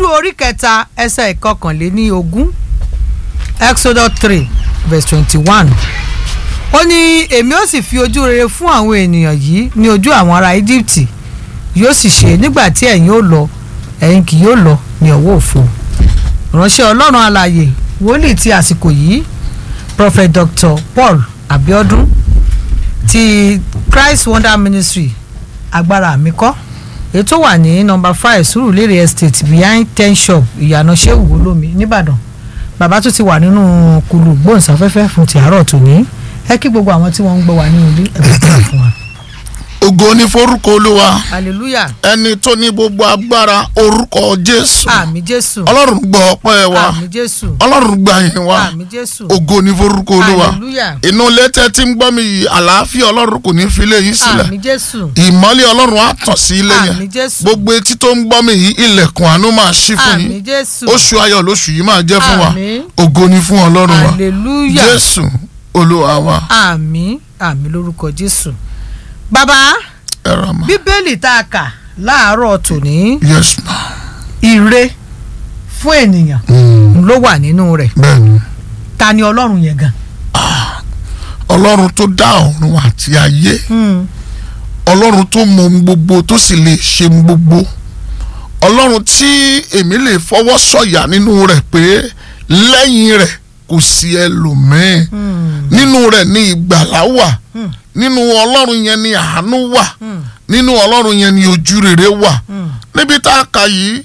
orí kẹta ẹsẹ̀ ìkọkànléní ogún exodus three verse twenty one ó ní èmi ó sì fi ojú rere fún àwọn ènìyàn yìí ní ojú àwọn ará egypt yóò sì ṣe nígbà tí ẹ̀yin ó lọ ẹ̀yin kì yóò lọ ní ọwọ́ òfo ìránṣẹ́ ọlọ́run alààyè wòlíì ti àsìkò yìí prophet dr paul abiodun ti christ wonder ministry agbára àmì kọ́ ètò wà ní nọ́mbà five surulere estate behind ten shop ìyànà sehu olómi nìbàdàn bàbá tó ti wà nínú kùlù gbóhùnsáfẹ́fẹ́ fún ti àárọ̀ tòní ẹ kí gbogbo àwọn tí wọ́n ń gbọ́ wà nínú ilé ẹ̀bùn tó wà fún wa. ògo ní forúkọ olúwa hallelujah ẹni tó ní gbogbo agbára orúkọ jésù àmì jésù ọlọ́run gbọ́ ọpẹ́ wa àmì jésù ọlọ́run gbà yín wa àmì jésù ògo ní forúkọ olúwa hallelujah inú létẹ́ tí ń gbọ́ mi yìí àlàáfíà ọlọ́run kò ní fi lé yín sílẹ̀ àmì jésù ìmọ́lẹ̀ ọlọ́run á tàn sí ilé àmì yẹn jésù gbogbo etí tó ń gbọ́ mi yìí ilẹ̀kùn àánú máa ṣí fún àmì yín jésù oṣù ayọ̀ lóṣù yìí máa jẹ́ fún wa Àmín. ògo ní fún ọlọ́run wa hallelujah jésù olúwa wa àmì àmì lórúkọ jésù bàbá ẹ̀rọ ma bíbélì tá a kà láàárọ̀ tòní yes ma ire fún ènìyàn Mm, ló wà nínú rẹ̀ bẹ́ẹ̀ni ta ni ọlọ́run yẹn gan. ọlọ́run tó dá ọ̀run àti ayé ọlọ́run tó mọ ohun gbogbo tó sì lè ṣe ohun gbogbo ọlọ́run tí èmi lè fọwọ́ sọ̀yà nínú rẹ̀ pé lẹ́yìn rẹ̀ kò sí ẹlòmíín nínú rẹ̀ ni ìgbàlá wà nínú ọlọ́run yẹn ni àánú wà nínú ọlọ́run yẹn ni ojú rere wà níbi tá a kà yìí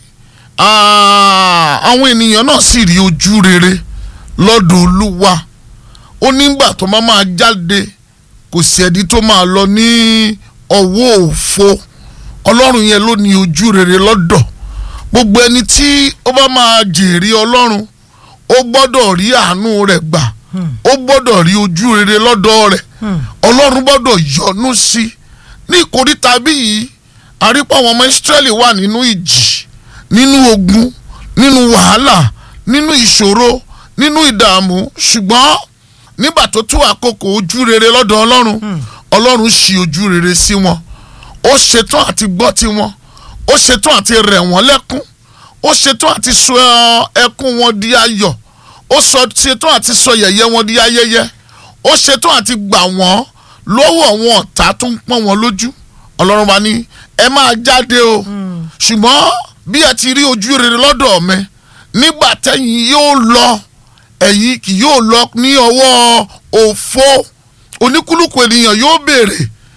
ah, àwọn ènìyàn náà sì rí ojú rere lọ́dọ̀ olúwa ó nígbà tó máa máa jáde kò sí ẹni tó máa lọ ní ọwọ́ òfo ọlọ́run yẹn ló ní ojú rere lọ́dọ̀ gbogbo ẹni tí ó bá máa jèrè ọlọ́run ó gbọ́dọ̀ rí àánú rẹ̀ gbà ó gbọ́dọ̀ rí ojú rere lọ́dọ̀ rẹ̀ ọlọ́run gbọ́dọ̀ yọ́nú sí i ní ìkóríta bí yìí àrípọ̀ àwọn ọmọ ìsírẹ́lì wà nínú ìjì nínú ogun nínú wàhálà nínú ìṣòro nínú ìdààmú ṣùgbọ́n nígbà tó tó àkókò ojú rere lọ́dọ̀ ọlọ́run ọlọ́run ṣí ojú rere sí wọn ó ṣetán àti gbọ́ tiwọn ó ṣetán àti rẹ̀ wọ́n lẹ́kún ó ṣetán àti sọ ẹkún wọn di ayọ̀ ó sọ ṣetán àti sọ yẹ̀yẹ́ wọn di ayẹyẹ ó ṣetán àti gbà wọ́n lọ́wọ́ àwọn ọ̀tá tó ń pọ́n wọn lójú ọlọ́run wa ní ẹ máa jáde o ṣùgbọ́n bí ẹ ti rí ojú rere lọ́dọ̀ mi nígbà tẹ́yìn yóò lọ ẹ̀yin kì yóò lọ ní ọwọ́ òfo oníkúlùkù ènìyàn yóò béèrè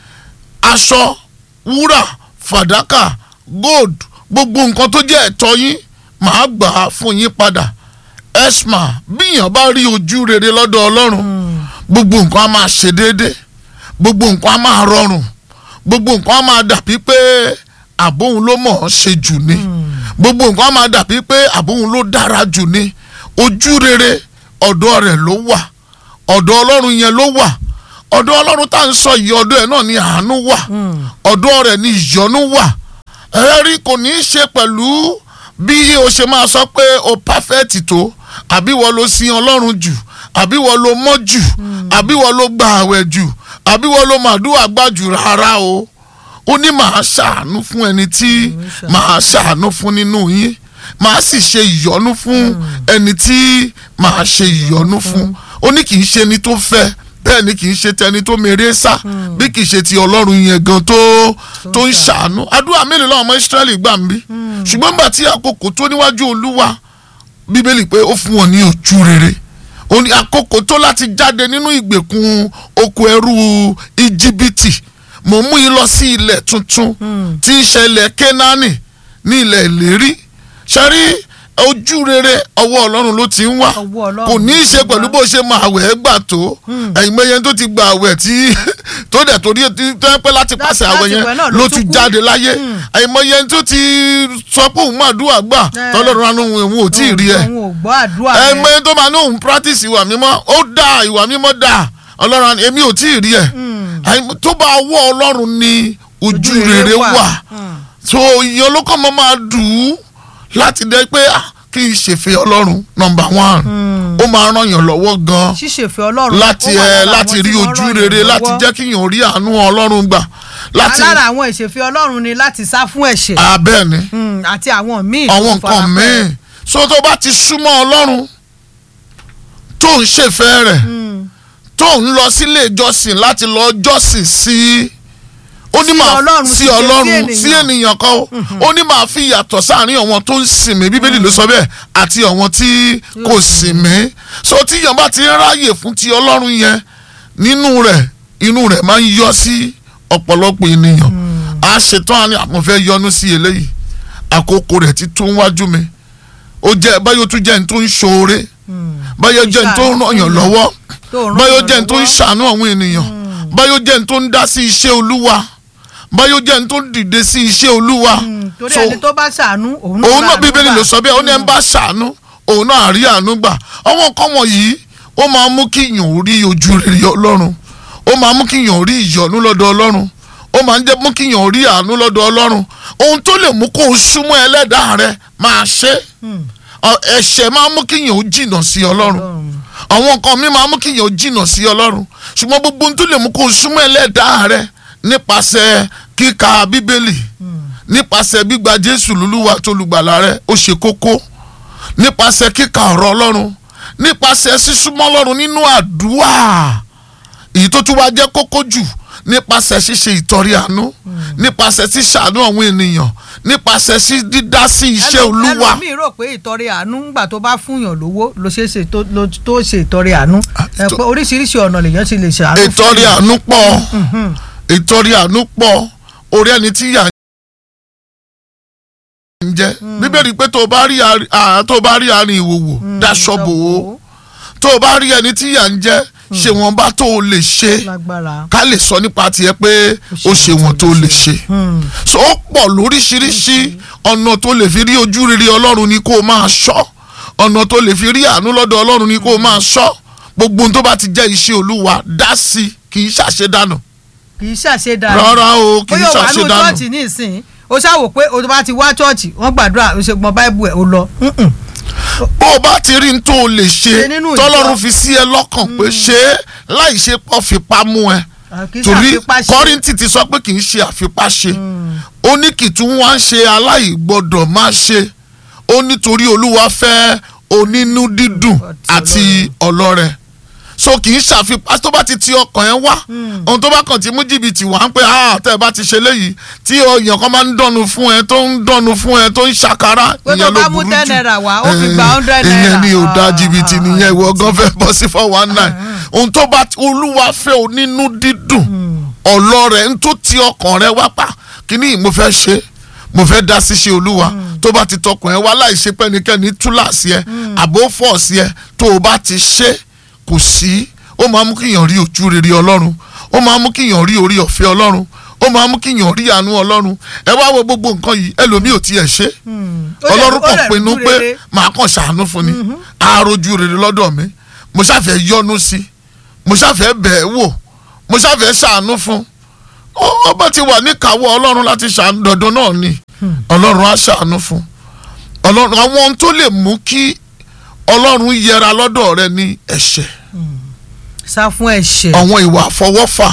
aṣọ wúrà fàdákà gold gbogbo nǹkan tó jẹ́ ẹ̀tọ́ yín màá gbà á fún yín padà esma bíyàn bá rí ojú rere lọ́dọ̀ ọlọ́run gbogbo nǹkan á máa ṣe déédé gbogbo nǹkan á máa rọrùn gbogbo nǹkan á máa dàbí pé àbóhun ló mọ̀ ọ́n ṣe jù ni gbogbo nǹkan á máa dàbí pé àbóhun ló dára jù ni ojú rere ọ̀dọ̀ rẹ̀ ló wà ọ̀dọ̀ ọlọ́run yẹn ló wà ọ̀dọ̀ ọlọ́run tá à ń sọ yìí ọ̀dọ̀ ẹ̀ náà ni àánú wà ọ̀dọ̀ rẹ̀ ni ìyọ́nú wà ẹ̀rí kò ní í ṣe pẹ̀lú bí o ṣe máa sọ pé o pàfẹ́ẹ̀tì tó àbí wọ́n ló sin ọlọ́run jù àbí wọ́n ló mọ́ jù àbí wọ́n ló gba àwẹ̀ jù àbí wọ́n ló màdúrà gbà jù rárá o ó ní màá ṣàánú fún ẹni tí màá ṣàánú fún nínú yín màá sì ṣe ìyọ́nú fún ẹni tí màá ṣe ìyọ́nú fún ó ní kì í ṣe ẹni tó fẹ́ bẹ́ẹ̀ ni kì í ṣe tẹni tó mèrè sá bí kì í ṣe ti ọlọ́run yẹn gan tó tó ń ṣàánú àdúrà mélòó làwọn ọmọ Ísírẹ́lì gbà ń bí ṣùgbọ́n nígbà tí àkókò tó níwájú olúwa bíbélì pé ó fún wọn ní ojú rere ó ní àkókò tó láti jáde nínú ìgbèkùn oko ẹrú íjíbítì mò ń mú yín lọ sí ilẹ̀ tuntun tí í ṣe ilẹ̀ kénáánì ní ilẹ̀ ìlérí ṣe rí ojú rere ọwọ́ ọlọ́run ló ti ń wá Ọwọ́ Ọlọ́run kò ní í ló ti ṣe ń pẹ̀lú wá. bó ṣe máa wẹ̀ ẹ́ gbà tó ẹ̀yin mẹ́yẹn tó ti gba àwẹ̀ tí tó dẹ̀ torí tó yẹ pé láti pàṣẹ àwẹ̀ láti yẹn wẹ̀ náà ló ló tún ti kú. jáde láyé ẹ̀yin mẹ́yẹn tó ti sọ pé òun máa dúwà gbà Eh. tọ́lọ́run anú òun ò tí ì rí ẹ̀ òun ò gbọ́ àdúrà ẹ rẹ mọ tó máa ní òun practice ìwà mímọ́ ó dá ìwà mímọ́ dá ọlọ́run èmi ò tí ì rí ẹ̀ Àì- tó bá wọ ọlọ́run ní ojú rere wà so ìyẹn olókọ́ mọ́ máa dùn ún láti dẹ́ pé ah, kí n ṣèfẹ́ ọlọ́run number one ó máa ràn yàn lọ́wọ́ gan ṣíṣèfẹ́ ọlọ́run láti ó wà ẹ lára láti àwọn rí tí wọ́n ojú ràn yàn rere láti lọ́wọ́. jẹ́ kí yàn rí àánú ọlọ́run gbà láti lára àwọn ìṣèfẹ́ ọlọ́run ni láti sá fún ẹ̀ṣẹ̀ abẹ́ẹ̀ ni Mm, àti àwọn míì tó àwọn fara nǹkan pẹ́. míì so tó bá ti súnmọ́ ọlọ́run tó ń ṣèfẹ́ rẹ̀ Mm. tó ń lọ sílé ìjọsìn láti lọ jọ́sìn sí ó ní Sí máa Ọlọ́run, sí sì ṣe sí ọlọ́run ènìyàn. sí ènìyàn kan ó ó ní máa fi yàtọ̀ sáàrin àwọn tó ń sìn mí bíbélì ló sọ bẹ́ẹ̀ àti àwọn tí kò sìn mí so tí yàn bá ti ń ráyè fún ti ọlọ́run yẹn nínú rẹ̀ inú rẹ̀ máa ń yọ sí ọ̀pọ̀lọpọ̀ ènìyàn a ṣetán àní àwọn fẹ́ yọnu sí eléyìí àkókò rẹ̀ ti tún wájú mi ó jẹ́ báyọ̀ tún jẹ́ ní tó ń ṣoore Mm. báyọ̀ jẹ́ ní tó ń ràn yàn lọ́wọ́ tó ràn báyọ̀ yàn jẹ́ ní tó ń lọ́wọ́. ṣàánú àwọn ènìyàn báyọ̀ jẹ́ ní tó ń dá sí iṣẹ́ olúwa báyọ̀ jẹ́ ní tó ń dìde sí iṣẹ́ olúwa Mm, torí so ẹni tó bá ṣàánú òun òun náà láàánú bíbélì gbà. ló sọ bẹ́ẹ̀ ó ní ẹ̀ ń bá ṣàánú òun náà rí àánú gbà àwọn nǹkan wọ̀nyí ó máa mú kí yàn ó rí ojú rere ọlọ́run ó máa mú kí yàn ó rí ìyọ́nú lọ́dọ̀ ọlọ́run ó máa ń jẹ́ mú kí yàn ó rí àánú lọ́dọ̀ ọlọ́run ohun tó lè mú kó o súnmọ́ ẹlẹ́dàá rẹ máa ṣe Mm. Ọ- ẹ̀ṣẹ̀ máa mú kí yàn ó jìnnà sí ọlọ́run Ọlọ́run. àwọn nǹkan mi máa mú kí yàn ó jìnnà sí ọlọ́run ṣùgbọ́n gbogbo ohun tó lè mú kó o súnmọ́ ẹlẹ́dàá rẹ nípasẹ̀ kíka bíbélì nípasẹ̀ gbígba jésù lólúwa tó lùgbàlà rẹ ó ṣe kókó nípasẹ̀ kíka ọ̀rọ̀ ọlọ́run nípasẹ̀ sísúnmọ́ ọlọ́run nínú àdúrà èyí tó tún wá jẹ́ kókó jù nípasẹ̀ ṣíṣe ìtọrẹ àánú nípasẹ̀ ṣíṣàánú àwọn ènìyàn nípasẹ̀ sí dídá sí iṣẹ́ Ẹlò- olúwa ẹlòmíì rò pé ìtọrẹ àánú ńgbà tó bá fúnyàn lówó ló ṣe é ṣe tó- ló- tó ṣe ìtọrẹ àánú ẹ ìtọ- pé oríṣiríṣi ọ̀nà lèèyàn ti lè ṣàánú fún ìtọrẹ èèyàn. àánú pọ̀ Mhm. ìtọrẹ àánú pọ̀ orí ẹni tí yà ń jẹ bíbélì pé tó o bá rí àrí- à, tó o bá rí àárín ìwòwò daṣọ bò ó tó o bá rí ẹni tí yà ń jẹ ṣe wọn bá tó o lè ṣe lágbára. ká lè sọ nípa tiẹ̀ pé ó ṣe wọn tó o lè ṣe Hmm. so ó pọ̀ lóríṣiríṣi ọ̀nà tó lè fi rí ojú rere ọlọ́run ni kó o máa ṣọ́ ọ̀nà tó lè fi rí àánú lọ́dọ̀ ọlọ́run ni kó o máa ṣọ́ gbogbo ohun tó bá ti jẹ́ iṣẹ́ olúwa dá sí i kì í ṣàṣedànù kì í ṣàṣedà rárá o kì í bóyá wà nù ṣàṣedànù chọ́ọ̀chì nísìnyí o ṣàwò pé o bá ti wá chọ́ọ̀chì wọ́n gbàdúrà o ṣe gbọ́n báìbù ẹ̀ o lọ. Mm-mm. bó o bá ti rí n tó o lè ṣe Ṣe nínú ìjọ. tọ́lọ́run fi sí ẹ lọ́kàn pé ṣe é láì ṣe pọ̀ fipá mú ẹ Ah, kì í torí ṣàfipá ṣe. kọ́rìntì ti sọ pé kì í ṣe àfipá ṣe ó ní kìtún wá ń ṣe aláìgbọ́dọ̀ má ṣe ó nítorí olúwa fẹ́ onínú dídùn àti ọlọ́rẹ so kì í ṣàfipá tó bá ti ti ọkàn ẹ wá ohun tó bá kàn ti mú jìbìtì wá ń pẹ́ ah tẹ́ ẹ bá ti ṣe léyìí tí èèyàn kan máa ń dọ́nu fún ẹ tó ń dọ́nu fún ẹ tó ń ṣàkárá Pé tó ìyẹn ló bá mú burú 10 jù. naira wá, ó fi Eh, gba 100 ìyẹn naira. ni ò dá Ah, jìbìtì ah, nìyẹn ìwọ ah, gan fẹ́ bọ́ sí four one nine ohun tó bá olúwa fẹ́ onínú dídùn ọlọ́rẹ̀ ń tó ti ọkàn rẹ wá pa kíní mo fẹ́ ṣe mo fẹ́ dá sí ṣe olúwa tó bá ti tọkàn ẹ wá láì ṣe pẹ́nikẹ́ni túláàsì ẹ àbó fọ́ọ̀sì ẹ tó o bá ti ṣe kò sí ó máa mú kíyàn rí ojú rere ọlọ́run ó máa mú kíyàn rí orí ọ̀fẹ́ ọlọ́run ó máa mú kíyàn rí àánú ọlọ́run ẹ wá wo gbogbo nǹkan yìí ẹlòmíì ò tiẹ̀ ṣe Hmm. Ó dẹ̀- ọlọ́run ó kan dẹ̀ pinnu rú pé rere. màá kàn ṣàánú fún ni àròjù rere lọ́dọ̀ mi mo ṣàfẹ́ yọ́nú sí i mo ṣàfẹ́ bẹ̀ẹ́ wò mo ṣàfẹ́ ṣàánú fún ó ó bá ti wà níkàáwọ́ ọlọ́run láti ṣàánú dandan náà ni ọlọ́run á ṣàánú fún ọlọ́run àwọn ohun tó lè mú kí ọlọ́run yẹra lọ́dọ̀ rẹ ní ẹ̀ṣẹ̀ sá fún ẹ̀ṣẹ̀. àwọn ìwà àfọwọ́fà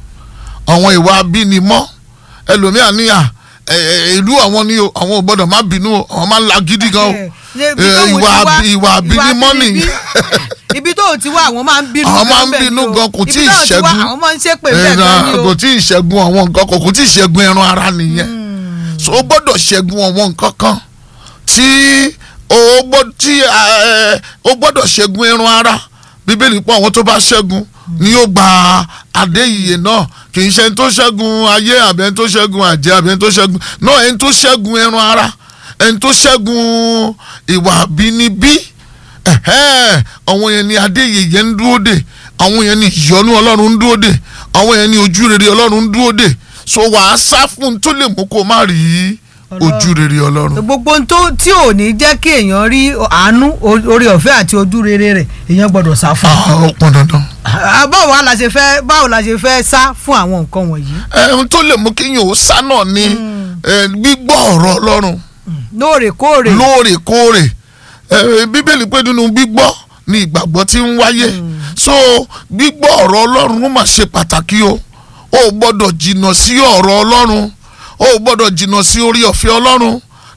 àwọn ìwà abínimọ́ ẹlòmíà níyà ẹ, ẹ, ìlú àwọn ni o àwọn ò gbọ́dọ̀ má bínú o àwọn máa ń la gidi gan o Ṣé ibi Eh, tóun ti ìwà wá- àbí- ìwà àbínimọ́ àbínibí- nìyẹn. ibi tó ti wá àwọn máa ń bínú Àwọn máa ń bẹ́ẹ̀ ni bínú o. gan, kò Ibi tíì tóun ti wá, ṣẹ́gun. àwọn máa ń ṣépè bẹ́ẹ̀ ẹ̀rọ gan ni o. kò tí ì ṣẹ́gun àwọn nǹkan kan kò tí ì ṣẹ́gun ẹran ara nìyẹn so o gbọ́dọ̀ ṣẹ́gun àwọn nǹkan kan tí o gbọ́dọ̀ tí ẹ, o gbọ́dọ̀ ṣẹ́gun ẹran ara bíbélì pọ̀ àwọn tó bá ṣẹ́gun ni yóò gba adé ìyè náà kì í ṣe ẹni tó ṣẹ́gun ayé àbí ẹni tó ṣẹ́gun àjẹ́ àbí ẹni tó ṣẹ́gun náà ẹni tó ṣẹ́gun ẹran ara ẹni tó ṣẹ́gun ìwà àbínibí ẹ̀hẹ́n, àwọn yẹn ni adé ìyè yẹn ń dúró dè àwọn yẹn ni ìyọ́nú ọlọ́run ń dúró dè àwọn yẹn ni ojú rere ọlọ́run ń dúró dè so wàá sá fún un tó lè mú kó má rí ojú rere ọlọ́run. gbogbo ohun tó tí ò ní jẹ́ kí èèyàn rí àánú o- orí ọ̀fẹ́ àti ojú rere rẹ̀ èèyàn gbọ́dọ̀ sá fún. Ah, ó pọn dandan. Ah, báwo la ṣe fẹ́ báwo la ṣe fẹ́ sá fún àwọn nǹkan wọ̀nyí. ẹ ohun tó lè mú kéèyàn ó sá náà ni ẹ, gbígbọ́ ọ̀rọ̀ ọlọ́run lóòrèkóòrè. lóòrèkóòrè ẹ, bíbélì pé nínú gbígbọ́ ni ìgbàgbọ́ ti ń wáyé so gbígbọ́ ọ̀rọ̀ ọlọ́run ó mà ṣe pàtàkì o o ò gbọ́dọ̀ jìnnà sí ọ̀rọ̀ ọlọ́run o ò gbọ́dọ̀ jìnnà sí orí ọ̀fẹ́ ọlọ́run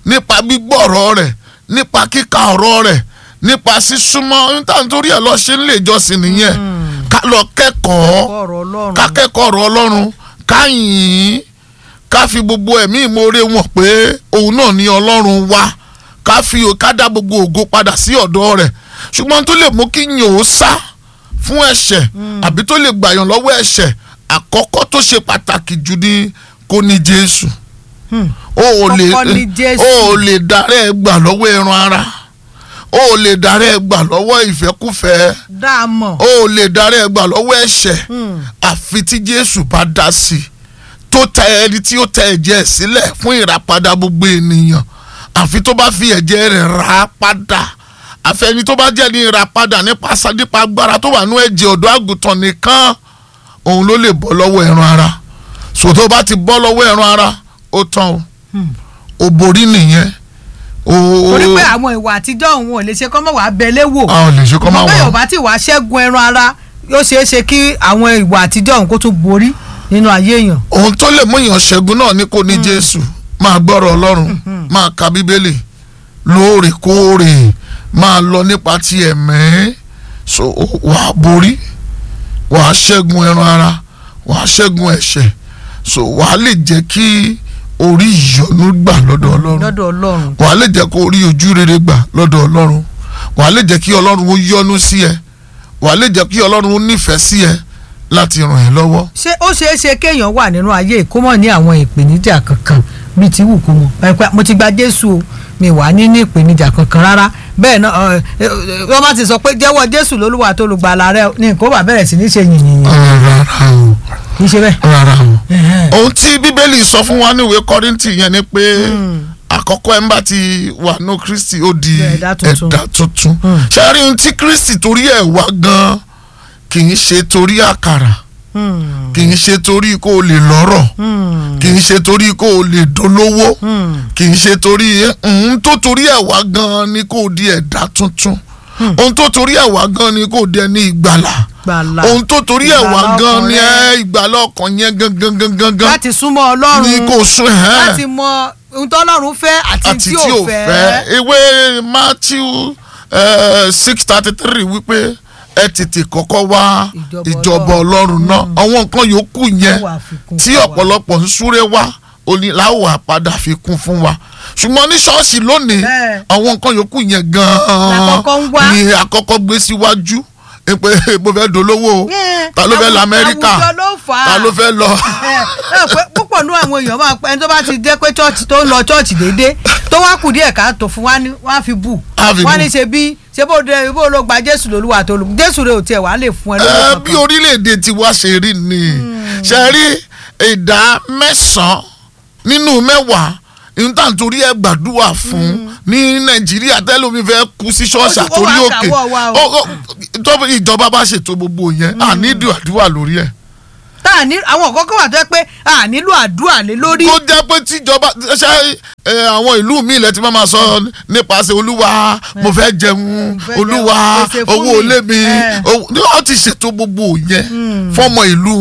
nípa gbígbọ́ ọ̀rọ̀ rẹ̀ nípa kíka ọ̀rọ̀ rẹ̀ nípa sísúnmọ́ nítorí ẹ̀ lọ ṣe ń lè jọ́sìn nìyẹn ká lọ kẹ́kọ̀ọ́ ọ̀rọ̀ ọlọ́run ká kẹ́kọ̀ọ́ ọ̀rọ̀ ọlọ́run ká yìn ín ká fi gbogbo ẹ̀mí ìmoore wọn pé òun náà ni ọlọ́run wá ká fi ká dá gbogbo ògo padà sí ọ̀dọ̀ rẹ̀ ṣùgbọ́n tó lè mú kí yìn ó sá fún ẹ̀ṣẹ̀ àbí tó lè gbàyàn lọ́wọ́ ẹ̀ṣẹ̀ àkọ́kọ́ tó ṣe pàtàkì jù ni kò ní Jésù Hmm. o ò lè Kọ́kọ́ ní Jésù. o ò lè darẹ́ gbà lọ́wọ́ ẹran ara o ò lè darẹ́ gbà lọ́wọ́ ìfẹ́kúfẹ̀ẹ́ dá a mọ̀ o ò lè darẹ́ gbà lọ́wọ́ ẹ̀ṣẹ̀ Hmm. àfi tí Jésù bá dá sí i tó tẹ ẹni tí ó tẹ ẹ̀jẹ̀ ẹ̀ sílẹ̀ fún ìràpadà gbogbo ènìyàn àfi tó bá fi ẹ̀jẹ̀ rẹ̀ rà á padà àfi ẹni tó bá jẹ́ ní ìràpadà nípa sa- nípa agbára tó wà nú ẹ̀jẹ̀ ọ̀dọ́ àgùntàn nìkan òun ló lè bọ́ lọ́wọ́ ẹran ara sòtó bá ti bọ́ lọ́wọ́ ẹran ara ó tán o Hmm. ò borí nìyẹn o torí pé àwọn ìwà àtijọ́ òun ò lè ṣe kọ́ mọ̀ wá bẹ́lẹ́ wò a ò lè ṣe kọ́ máa bẹ́ẹ̀ ò wà bá ti wá ṣẹ́gun ẹran ara yóò ṣeé ṣe kí àwọn ìwà àtijọ́ òun kó tún borí nínú ayé èèyàn ohun tó lè mú èèyàn ṣẹ́gun náà ní kò ní jésù máa gbọ́rọ̀ ọlọ́run máa ka bíbélì lóòrèkóòrè máa lọ nípa ti ẹ̀mẹ́ so wàá borí wàá ṣẹ́gun ẹran ara wàá ṣẹ́gun ẹ̀ṣẹ̀ so wàá lè jẹ́ kí orí ìyọ́nú gbà lọ́dọ̀ ọlọ́run lọ́dọ̀ ọlọ́run wàá lè jẹ́ kó orí ojú rere gbà lọ́dọ̀ ọlọ́run wàá lè jẹ́ kí ọlọ́run ó yọ́nú sí ẹ wàá lè jẹ́ kí ọlọ́run ó nífẹ̀ẹ́ sí ẹ láti ràn ẹ́ lọ́wọ́ ṣé ó ṣeé ṣe kéèyàn wà nínú ayé ìkómọ̀ ní àwọn ìpèníjà kankan bíi ti wù kó mọ pẹpẹ mo ti gba Jésù o mi wà ní ní ìpèníjà kankan rárá bẹ́ẹ̀ náà ẹ, ẹ, wọ́n bá ti sọ pé jẹ́wọ́ Jésù lólúwa tó lùgbàlà rẹ ní nǹkan ó bá bẹ̀rẹ̀ sí ní ṣe yìnyín rárá o kì í ṣe bẹ́ẹ̀. rárá o. Ẹ̀hẹ́n. ohun tí bíbélì sọ fún wa níwèé kọ́ríntì yẹn ni pé àkọ́kọ́ ẹ̀ ń bá ti wà ní kristi ó di Ẹ̀dá tuntun. ẹ̀dá tuntun Mm. ṣe rí ohun tí kristi torí ẹ̀ wá gan kì í ṣe torí àkàrà Hmm. kì í ṣe torí kó o lè lọ́rọ̀ Hmm. kì í ṣe torí kó o lè dolówó Hmm. kì í ṣe torí ohun tó torí ẹ̀ wá gan ni kó o di ẹ̀dá tuntun ohun tó torí ẹ̀ wá gan ni kó o di ẹni ìgbàlà gbàlà ohun tó torí ẹ̀ wá Ìgbàlà gan ọkàn ni rẹ. ẹ ìgbàlà ọkàn yẹn gangan gangan gan láti súnmọ́ Ọlọ́run ni kò sún ẹ̀ láti mọ ohun tó Ọlọ́run fẹ́ àti àti tí tí ò ò fẹ́ fẹ́. ìwé Matthew six thirty three wípé ẹ tètè kọ́kọ́ wá Ìjọba ìjọba Ọlọ́run. ọlọ́run náà àwọn nǹkan yòókù yẹn Ó wà fikún tí fún wa. ọ̀pọ̀lọpọ̀ ń súré wá òní láwọ̀ àpadà fi kún fún wa ṣùgbọ́n ní ṣọ́ọ̀ṣì lónìí Bẹ́ẹ̀. àwọn nǹkan yòókù yẹn gan-an Làkọ́kọ́ ń wá. ni àkọ́kọ́ gbé síwájú pé mo fẹ́ dolówó o Yeah. ta ló fẹ́ lọ Àwù- Amẹ́ríkà àwùjọ ló fà á. ta ló fẹ́ lọ ẹ ẹ pé púpọ̀ nú àwọn èèyàn máa pẹ́ ẹni tó bá ti jẹ́ pé chọ́ọ̀chì tó ń lọ chọ́ọ̀chì déédéé tó wá kù díẹ̀ ká tó fún wa ní wọ́n á fi bù Á fi wọ́n á bù. ní ṣe bí ṣe bó de bó ló gba Jésù lólúwa tó lù Jésù rẹ̀ ò tiẹ̀ wá lè fún ẹ Ẹ, lówó bí kankan. orílẹ̀-èdè tiwa ṣe rí ni ṣe rí ìdá mẹ́sàn-án nínú mẹ́wàá níta nítorí ẹ gbàdúrà fún ní nàìjíríà tẹ́lómi fẹ́ kú sí ṣọ́ọ̀ṣì Ó ti- ó àtòrí wá òkè dàwọ́ wa o. Ó- ó- tó ìjọba bá ṣètò gbogbo yẹn à ní ìdúrà lórí ẹ̀ tá a ní àwọn kọ́kọ́ wà tó yẹ pé a nílò àdúrà lé lórí. kó jẹ́ pé tíjọba ṣe ẹ, àwọn ìlú míì lẹ́tí máa máa sọ nípasẹ̀ olúwa mo fẹ́ jẹun fẹ́ olúwa jẹun, pèsè fún owó mi. olé mi Ẹ. owó- ní wọ́n ti ṣètò gbogbo yẹn fọ́mọ ìlú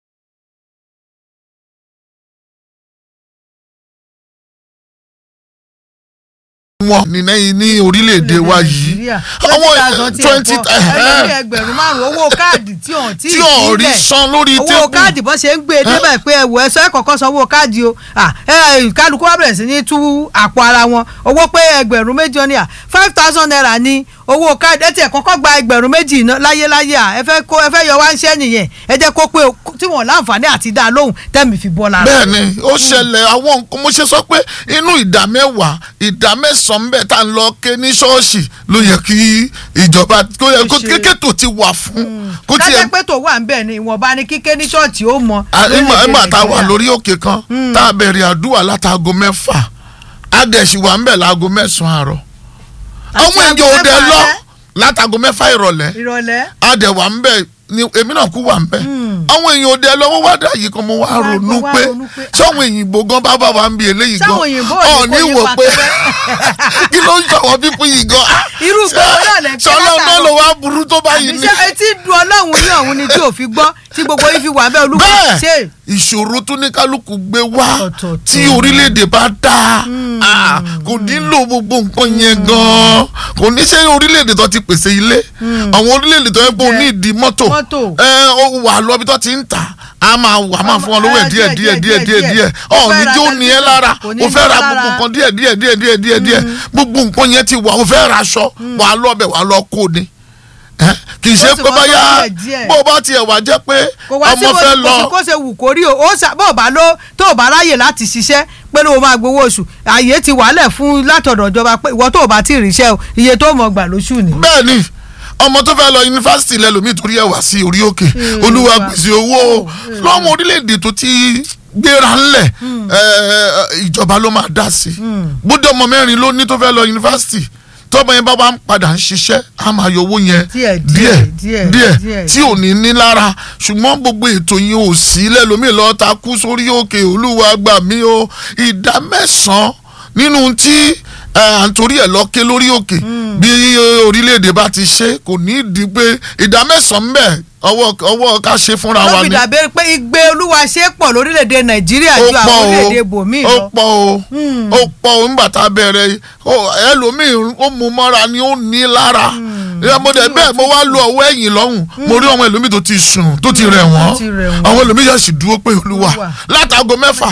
wọn ní ní ní orílẹ̀-èdè wa yìí àwọn twenty ẹgbẹ̀rún ẹgbẹ̀rún márùn-ún owó káàdì tí ò tí tí ò rí san lórí owó tébù káàdì bó ṣe ń gbé e débẹ̀ pé ẹ̀wọ̀ ẹ̀sọ́ ẹ̀kọ̀ọ̀kan san owó káàdì o Ah, ẹ, kálukú wá bẹ̀rẹ̀ sí ní tú àpò ara wọn owó pé ẹgbẹ̀rún méjì ó ní à five thousand naira ní owó káàdì ẹ tiẹ̀ kọ́kọ́ gba ẹgbẹ̀rún méjì iná láyéláyé à ẹ fẹ́ kó ẹ fẹ́ yọ wá ń ṣẹ́ nìyẹn ẹ jẹ́ kó pé o- tí wọ́n láǹfààní àti dá a lóhùn tẹ́mi fi bọ́ lára. bẹ́ẹ̀ ni ó ṣẹlẹ̀ àwọn nǹkan mo ṣe sọ pé inú ìdá mẹ́wàá ìdá mẹ́sàn-án bẹ́ẹ̀ tá à ń lọ ké ní ṣọ́ọ̀ṣì ló yẹ kí ìjọba kó yẹ kó ṣe. kékètò ti wà fún kó tiẹ̀ kájẹ́ pé tó wà ń bẹ̀ ni ìwọ̀nba ni kíké ní ṣọ́ọ̀ṣì ó mọ. ìmọ̀ ìmọ̀ àtàwà Nàìjíríà. lórí òkè kan tá a bẹ̀rẹ̀ àdúrà látago mẹ́fà adẹ̀sí wà ń bẹ̀ láago mẹ́sàn-án àárọ̀ Àti àwọn aago èèyàn ò dẹ̀ mẹ́fà lọ alẹ́. látago mẹ́fà ìrọ̀lẹ́ ìrọ̀lẹ́ adẹ̀wà ń bẹ̀ ni èmi náà kú wà ń bẹ àwọn èèyàn òde lọ́wọ́ wá dà yìí kan mo wá Wá- ronú wá pé ronú pé, sáwọn òyìnbó gan bá bá wa ń bi eléyìí gan Sáwọn òyìnbó ò ní ọ̀ kó ní yín wò pa pé tẹ́lẹ̀. kí ló ń sọ̀wọ́ pípín yìí gan Irú gbogbo náà lẹ ń kí sọlọ́ náà látàárọ̀. ló wá burú tó báyìí ní. ṣé etí du ọlọ́run ní ọ̀hún ni tí ò fi gbọ́ tí gbogbo yìí fi wà bẹ́ẹ̀ olúwa ṣe bẹ́ẹ̀ ìṣòro tó ní kálukú gbé wá Ọ̀tọ̀ọ̀tọ̀. tí orílẹ̀-èdè bá dáa ah, kò nílò gbogbo nǹkan yẹn gan-an kò ní ṣe orílẹ̀-èdè tó ti pèsè ilé àwọn orílẹ̀-èdè tó yẹ pé o ní ìdí mọ́tò Mọ́tò. ẹ ó wà lọ́bi tó ti ń tà á máa wà máa fún ọ lówó ẹ̀ díẹ̀ díẹ̀ díẹ̀ díẹ̀ díẹ̀ Ó ọ̀ fẹ́ ní ra tí ó ní ẹ lára kò ní o fẹ́ ní ra lára. gbogbo nǹkan díẹ̀ díẹ̀ díẹ̀ díẹ̀ díẹ̀ díẹ̀ gbogbo nǹkan yẹn ti wà o fẹ́ ra aṣọ wà á lọ́bẹ̀ wà á lọ kó ni ẹ kì í ṣe Ó sì pé wọ́n báyà tó díẹ̀ díẹ̀. bó o bá tiẹ̀ wá jẹ́ pé kò wá sí ọmọ fẹ́ bó lọ kò sí kó ṣe wù kó rí o ó ṣà bó o bá ló tó o bá ráyè láti ṣiṣẹ́ pé ló o máa gbowó oṣù àyè ti wàálẹ̀ fún látọ̀dọ̀ ìjọba pé ìwọ tó o bá ti ríṣẹ́ o iye tó o mọ̀ gbà lóṣù ni. bẹ́ẹ̀ ni ọmọ tó fẹ́ lọ yunifásitì lẹ́lòmíì torí ẹ̀ wá sí orí òkè Mm, olúwa wa- gbèsè owó lọ́mọ orílẹ̀-èdè tó ti gbéra ńlẹ̀ ẹ̀, ìjọba ló máa dá sí bóde ọmọ mẹ́rin ló ní tó fẹ́ lọ yunifásitì tọ́mọ yẹn bá wà ń padà ń ṣiṣẹ́ á máa yọ owó yẹn Díẹ̀, díẹ̀ díẹ̀, díẹ̀ díẹ̀. tí ò ní ní lára ṣùgbọ́n gbogbo ètò yẹn ò sí lẹ́lòmíì lọ́ọ́ ta kú sórí òkè olúwa gbà mí o ìdá mẹ́sàn-án nínú tí à ń torí ẹ̀ lọ ké lórí òkè bí orílẹ̀-èdè bá ti ṣe kò ní í di pé ìdá mẹ́sàn-án bẹ́ẹ̀ ọwọ́ ọwọ́ ká ṣe fúnra ló wa fi ni dàbí pé igbe olúwa ṣe pọ̀ lórílẹ̀‐èdè nàìjíríà ó ju àwọn pọ̀ orílẹ̀‐èdè o bòmíì ó lọ. pọ̀ o ó pọ̀ o nígbà tá a bẹ̀rẹ̀ ó- ẹlòmíì ó mú mọ́ra ni ó ní lára ìyá mo dẹ̀ bẹ́ẹ̀ mo wá lo ọwọ́ ẹ̀yìn lọ́hùn mo rí àwọn ẹlòmíì tó ti sùn tó ti rẹ̀ wọ́n tó ti rẹ̀ wọ́n. àwọn ẹlòmíì yóò sì dúró pé olúwa Olúwa. látago mẹ́fà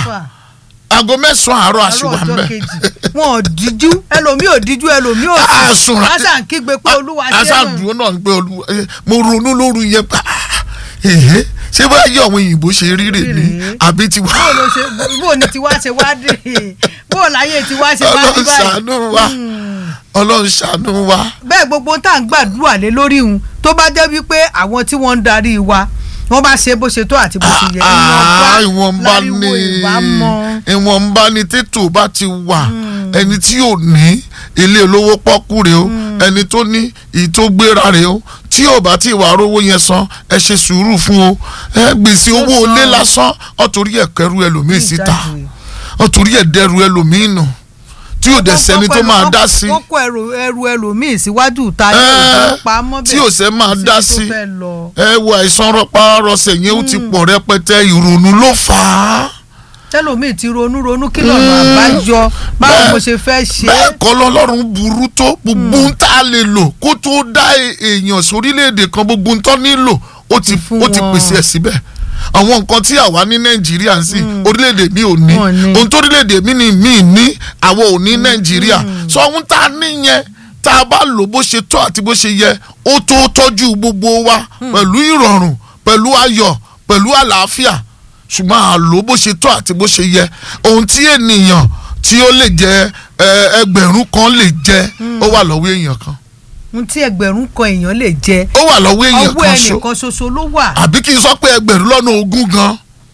aago mẹ́sàn-án àárọ̀ àárọ̀ àṣìwà ń ọjọ́ bẹ̀ kejì wọn ò díjú ẹlòmíì ò díjú ẹlòmíì ò a sùn sùn ra- lásà ń kígbe pé olúwa ṣe asa é dúró náà pé olúwa eh, mo ronú lóru yẹn pa ẹ̀hẹ́ ṣé bá yẹ àwọn òyìnbó ṣe rí rè ní Rèé. àbí tiwa bó ló ṣe bó ni tiwa ṣe wá dé bó láyé tiwa ṣe wá dé ọlọ́run ṣàánú wa ọlọ́run ṣàánú wa. bẹ́ẹ̀ gbogbo tá à ń gbàdúrà lé lórí òun tó bá jẹ́ wípé àwọn tí wọ́n ń darí wa wọ́n bá ṣe bó ṣe tó àti bó ṣe yẹ Ah, ìwọ̀nba láriwo ni ìbámọ́. ìwọ̀nba ni tètò bá ti wà ẹni tí ò ní ilé olówó pọ́kú rèé o ẹni tó ní èyí tó gbéra rèé o tí ò bá ti wà rówó yẹn san ẹ ṣe sùúrù fún o ẹ gbèsè owó san. ilé lásán ọ̀tòrí ẹ̀ kẹrù ẹlòmíì síta Ìjáde. ọ̀tòrí ẹ̀ dẹrù ẹlòmíì nù tí ò dẹ̀ sẹ́ni tó máa dá sí wọ́n kó ẹrù ẹrù ẹlòmíì síwájú ta ní Ẹ́, ìfowópamọ́ bẹ́ẹ̀ tí ò sẹ́ máa dá sí. tó fẹ́ lọ. ẹ wo àìsàn rọpárọsẹ̀ yẹn ó ti pọ̀ rẹpẹtẹ ìrònú ló fà á. tẹlòmíì ti ronú ronú kí lọ́nà àbáyọ báwo Bẹ́ẹ̀- mo ṣe fẹ́ ṣe é. bẹ́ẹ̀ kọ́ lọ́lọ́run burú tó gbogbo ń tá a lè lò kó tó dá e- èèyàn sórílẹ̀-èdè kan gbogbo ń tọ́ nílò ó ti fún ó ti wọn. pèsè ẹ̀ síbẹ̀ àwọn nǹkan tí àwa ní nàìjíríà ń sìn orílẹ̀-èdè mi ò ní Wọn ní. ohun tó orílẹ̀-èdè mi ni mi ní àwa ò ní nàìjíríà sọ ohun tá a ní yẹn tá a bá lò bó ṣe tọ́ àti bó ṣe yẹ ó tó tọ́jú gbogbo wa pẹ̀lú ìrọ̀rùn pẹ̀lú ayọ̀ pẹ̀lú àlàáfíà ṣùgbọ́n a lò bó ṣe tọ́ àti bó ṣe yẹ ohun tí ènìyàn tí ó lè jẹ ẹ, ẹgbẹ̀rún kan lè jẹ ó wà lọ́wọ́ èèyàn kan ohun tí ẹgbẹ̀rún kan èèyàn lè jẹ ó wà lọ́wọ́ èèyàn ọwọ́ kan ṣo ẹnìkan ṣoṣo ló wà. àbí kí n sọ pé ẹgbẹ̀rún lọ́nà ogún gan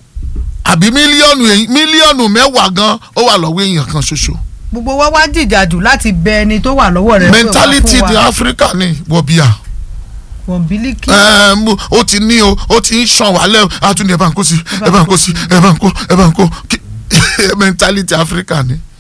àbí mílíọ̀nù èyí- mílíọ̀nù mẹ́wàá gan ó wà lọ́wọ́ èèyàn kan ṣoṣo gbogbo wa wá jìjàdù láti bẹ ẹni tó wà lọ́wọ́ rẹ̀ pé wá mentality fún di wa. Africa ni wọ̀bíà wọ̀nbílíkì Ẹm, ó ti ní o ó ti ń ṣàn wálẹ̀ àtúndì ẹ̀ bá ń kó sí ẹ̀ bá ń kó sí ẹ̀ bá ń kó ẹ̀ bá ń kó Kí- mentality Africa ni